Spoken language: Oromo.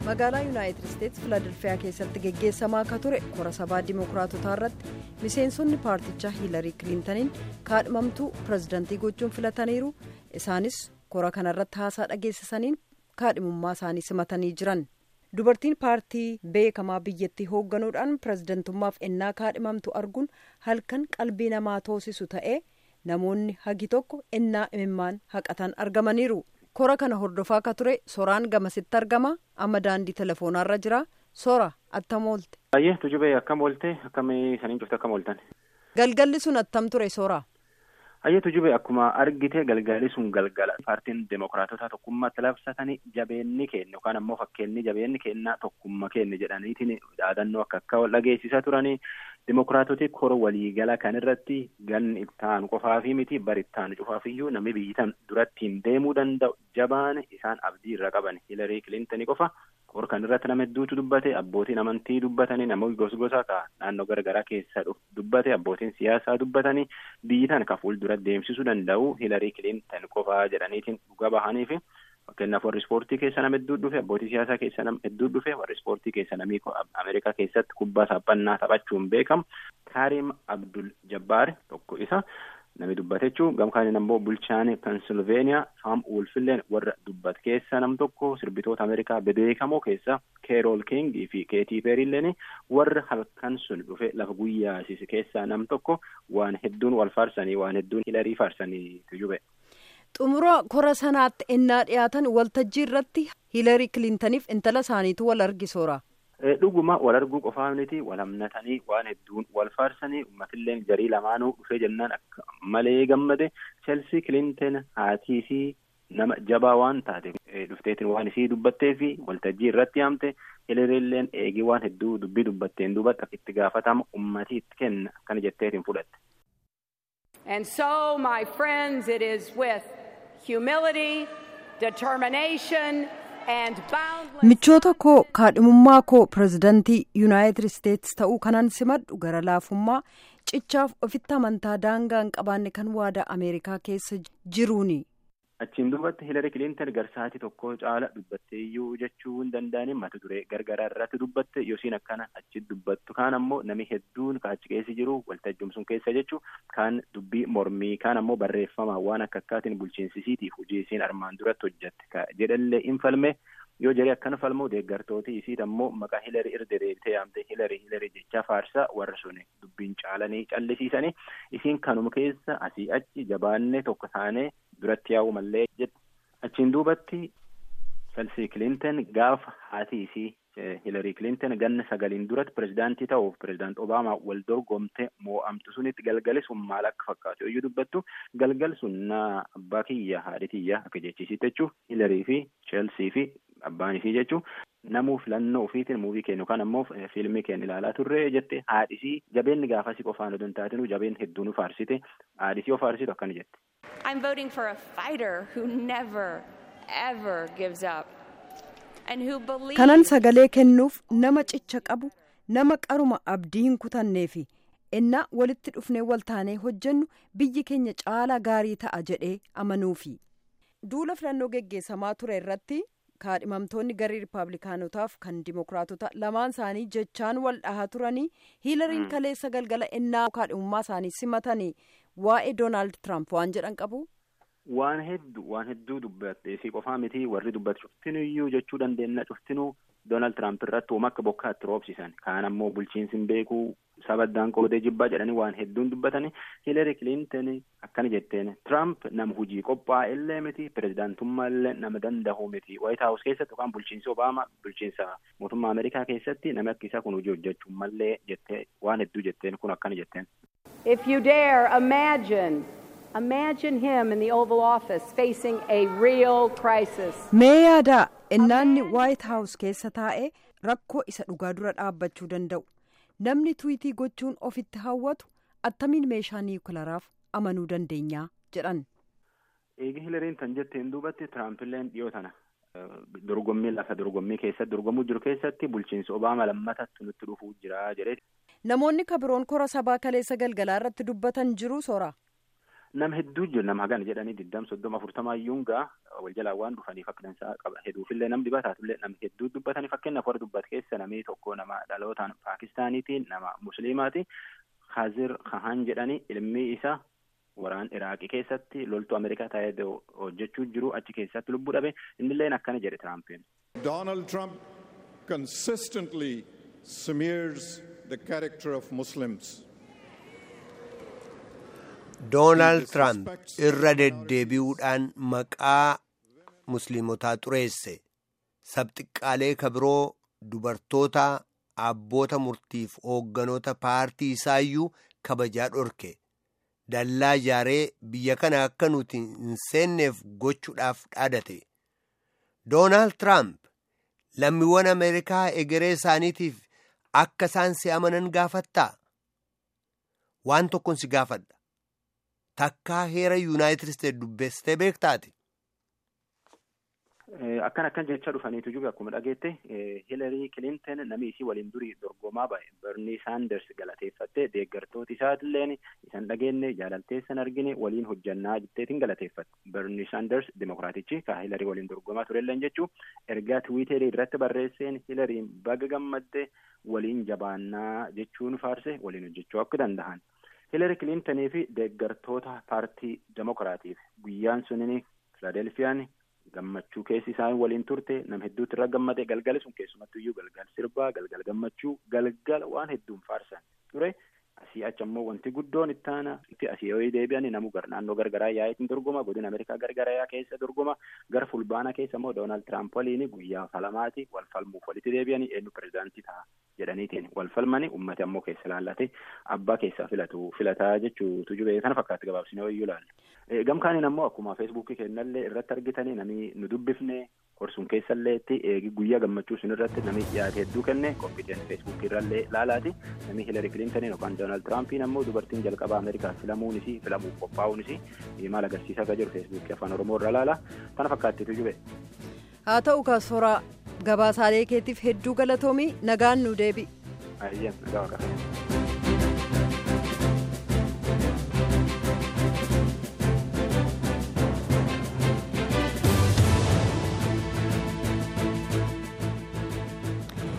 magaalaa yuunaayitid isteetsi filadelfiyaa keessatti geggeessamaa akka ture kora sabaa dimookiraatotaa irratti miseensonni paartichaa hiilarii kiliintaniin kaadhimamtuu pirezidantii gochuun filataniiru isaanis kora kanarratti haasaa dhageessisaniin kaadhimummaa isaanii simatanii jiran dubartiin paartii beekamaa biyyattii hoogganuudhaan pirezidantummaaf ennaa kaadhimamtu arguun halkan qalbii namaa toosisu ta'ee namoonni hagi tokko ennaa imimmaan haqatan argamaniiru. kora kana hordofaa akka ture soraan gamasitti argama amma daandii telefoonarra jira sora attam oolte. Baay'ee tujubee akkam oolte akkamii saniin cufte akkam ooltan. Galgalli sun attam ture sora. Baay'ee tujubee akkuma argite galgalli sun galgala paartiin demookiraatotaa tokkummaatti labsatanii jabeenni keenya yookaan ammoo fakkeenyi jabeenni kennaa tokkummaa keenya jedhaniitiin dhaadannoo akka akka dhageessisaa turanii demookiraatoti kora waliigala kan irratti ganni ittaanu qofaafi miti bari ittaanu cufaafiyyuu namni biyyitan durattiin deemuu danda'u jabaan isaan abdii irra qaban hilarii kilintanii qofa kora kan irratti nama hedduutu dubbate abbootiin amantii dubbatanii namoonni gosgosa ka naannoo garagaraa keessa dubbate abbootiin siyaasaa dubbatanii biyyitan ka fuuldura deemsisuu danda'u hilarii kilintan qofaa jedhaniitiin dhuga bahaniifi. fakkeenyaaf warri ispoortii keessa nama hedduu dhufe abbootii siyaasaa keessa nama hedduu dhufe warri ispoortii keessa namni ameerikaa keessatti kubbaa saaphannaa taphachuun beekamu kaarim abdul jabbaar tokko isa nami dubbate jechuun gamkaaniin ammoo bulchaan pensilveeniyaa saam wolfilleen warra dubbat keessa nam tokko sirbitoota ameerikaa bebeekamoo keessa keerool kingii fi keetii peeriilleen warra halkan sun dhufe lafa guyyaasise keessaa nam tokko waan hedduun wal faarsanii waan hedduun hilarii faarsanii tujube. xumura kora sanaatti ennaa dhiyaatan waltajjii irratti hiilarii kilintaniif intala isaaniitu wal argisoora. dhuguma wal arguu qofaa miti wal hamnatanii waan hedduun wal faarsanii uummatillee jarii lamaanuu dhufee jennaan akka malee gammade cheelsii kilintan haatii fi nama jabaa waan taate dhufteetiin waan isii dubbattee fi waltajjii irratti haamte hilariilleen eegii waan hedduu dubbii dubbatteen duubatti akka itti gaafatama uummatii itti kenna akkana jetteetiin fudhatte. And so, my friends, it is with humility, determination, and boundless. michoota koo kaadhimummaa koo pirezidantii yuunaayitid isteetsi ta'uu kanan simadhu gara laafummaa cichaaf ofitti amantaa daangaa hin qabaanne kan waadaa ameerikaa keessa jiruuni. achiin duubatti hilarii kilintan garsaatii tokko caala dubbattee iyyuu jechuu hin danda'anii mata duree gargaraa irratti dubbatte yoosiin akkana achi dubbattu kaan ammoo nami hedduun kaachi keessa jiru waltajjumsuun keessa jechuu kaan dubbii mormii kaan ammoo barreeffama waan akka akkaatiin bulchiinsisiitiif hojii isiin armaan duratti hojjette jedhallee hin falme yoo jedhee akkana falmu deeggartooti isiit ammoo maqaa hilarii irra deebitee yaamte hilarii hilarii jecha faarsaa warra sun dubbiin caalanii callisiisanii isiin kanuma keessa asii achi jabaannee tokko taanee duratti yaa'u mallee jette achiin duubatti chelsii kilintan gaafa haati isii hilarii kilintan ganna sagaliin duratti pirezidaantii ta'uuf pirezidaant obaamaa wal dorgomte moo'amtu sunitti galgali sun maal akka fakkaatu yoo dubbattu galgal sun na abbaa kiyya haadhi kiyya akka jechisiitti jechuun hilarii fi cheelsii fi abbaan isii jechuun namuu filannoo ofiitiin muuvii kennu kan ammoo fiilmii kennu ilaalaa turre jette haadhisii jabeenni gaafasii qofaan odoo hin taatinu jabeen hedduu nu faarsite haadhisii of faarsitu akkana jette. I'm voting for a fighter who never, ever gives up. And who believes kanan sagalee kennuuf nama cicha qabu nama qaruma abdii hin kutanneefi ennaa walitti dhufnee waltaanee hojjennu biyyi keenya caalaa gaarii ta'a jedhee amanuufi duula filannoo geggeessamaa ture irratti kaadhimamtoonni garee riippaabilikaanotaaf kan dimookiraatota lamaan isaanii jechaan wal dhahaa turanii hiilariin kaleessa galgala ennaa kaadhimummaa isaanii simatanii waa'ee doonaald tiraamp waan jedhan qabu. waan hedduu waan hedduu dubbattee fi qofaa miti warri dubbatu cuftinuyyuu jechuu dandeenya cuftinuu doonaald tiraamp irratti uuma akka bokkaatti roobsisan kaan ammoo bulchiinsi hin beeku sabaddaan qoodee jibbaa jedhanii waan hedduun dubbatanii hiilari kilintan akkana jetteen tiraamp nama hujii qophaa'e illee miti pirezidaantummaa illee nama danda'u miti waayit haawus keessatti yookaan bulchiinsi obaamaa bulchiinsa mootummaa ameerikaa keessatti namni akka isaa kun hojii hojjechuu mallee jettee waan hedduu jetteen kun akkana jetteen. If you dare imagine, imagine him in the Oval Office facing a real crisis. mee yaadaa innaanni waayit haawus keessa taa'ee rakkoo isa dhugaa dura dhaabbachuu danda'u namni tuwiitii gochuun ofitti hawwatu attamiin meeshaa niwukilaraaf amanuu dandeenyaa jedhan. eegi hilariin tan jetteen duubatti tiraampiilleen dhiyoo tana dorgommii lafa dorgommii keessatti dorgomuu jiru keessatti bulchiinsi obaamaa lammatatti nutti dhufuu jira jedhee. namoonni kabiroon kora sabaa kaleessa galgalaa irratti dubbatan jiru soora. Nama hedduu jiru nama hagana jedhanii digdam soddoma afurtama iyyuungaa wal jalaa waan dhufaniif akka dansaa qaba hedduufillee nam dibataatullee nam hedduu dubbatanii fakkeenyaaf warra dubbat keessa namni tokko nama dhalootaan Paakistaaniitiin nama Musliimaati Khazir Khan jedhanii ilmi isaa waraan Iraaqii keessatti loltuu Ameerikaa taa'ee hojjechuu jiru achi keessatti lubbuu dhabe innilleen akkana jedhe Tiraampiin. Donald Trump consistently smears the character of Muslims. Doonaald Tiraamp irra deddeebi'uudhaan maqaa musliimotaa xureesse sabxiqqaalee kabiroo dubartoota abboota murtiif hoogganoota paartii isaayyuu kabajaa dhorke dallaa ijaaree biyya kana akka nuti hin seenneef gochuudhaaf dhaadate Doonaald Tiraamp lammiiwwan Ameerikaa egeree isaaniitiif akka isaan si amanan gaafattaa waan tokkon si gaafadha. takkaa heera yuunaayitid isteet dubbeessitee beektaati. Akkan akkan jecha dhufaniitu jiru akkuma dhageette Hilarii Kilinton namni isii waliin durii dorgomaa ba'e Bernie Saanders galateeffattee deeggartooti isaatilleen isan dhageenye jaalalteessan argine waliin hojjannaa jetteetiin galateeffatte. Bernie Saanders dimokiraatichi ka Hilarii waliin dorgomaa turelleen jechuu ergaa tiwiiterii irratti barreesseen Hilariin baga gammadde waliin jabaannaa jechuun faarse waliin hojjechuu akka danda'an. Hilari Kilintanii fi deeggartoota paartii Demokiraatiif guyyaan sunin Filaadelfiyaan gammachuu keessi isaan waliin turte nam hedduutti irra gammade galgala sun keessumattu iyyuu galgal sirbaa galgal gammachuu galgal waan hedduun faarsan ture asii achi ammoo wanti guddoon ittaana itti asii yoo deebi'an namu gar naannoo gargaraa yaa'eetiin dorgoma godina Ameerikaa gargaraa keessa dorgoma gara fulbaana keessa immoo Doonaald Tiraamp waliin guyyaa falamaati wal falmuuf walitti deebi'anii eenyu pirezidaantii ta'a jedhaniitiin wal falmani ummati ammoo keessa laallate abbaa keessaa filatu filataa jechuutu jubee kana fakkaatti gabaabsine wayyuu laalle. Gamkaaniin ammoo akkuma feesbuukii kennallee irratti argitanii namni nu dubbifne horsuun keessalleetti eegi guyyaa gammachuu sun irratti namni dhiyaate hedduu kenne qophiiteen feesbuukii irrallee laalaati namni Hilarii Kilintaniin yookaan Doonaald Tiraampiin ammoo dubartiin jalqabaa Ameerikaa filamuunis filamuuf qophaa'uunis maal agarsiisaa akka jiru feesbuukii afaan Oromoo irra laala kana fakkaattitu jube. haa ta'u kaasoraa gabaasaalee keetiif hedduu galatoomii nagaan nu deebi. Ayyeen nagaa waaqaa.